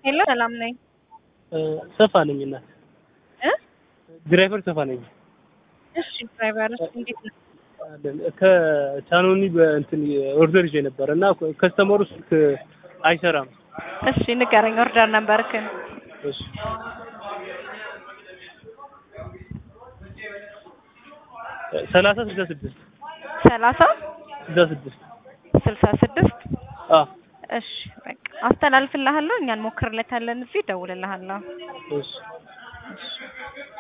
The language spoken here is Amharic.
ሄሎ ሰላም ነኝ ሰፋ ነኝ እናት እ ድራይቨር ሰፋ ነኝ። እሺ ድራይቨርስ እንዴት ነው? አለን ከቻኖኒ በእንትን ኦርደር ይዤ ነበር እና ከስተመሩ ስልክ አይሰራም። እሺ ንገረኝ ኦርደር ነበርክን? እሺ ሰላሳ ስልሳ ስድስት ሰላሳ ስልሳ ስድስት ስልሳ ስድስት አ እሺ በቃ አስተላልፍልሃለሁ። እኛን ሞክርለታለን። እዚህ እደውልልሃለሁ። እሺ እሺ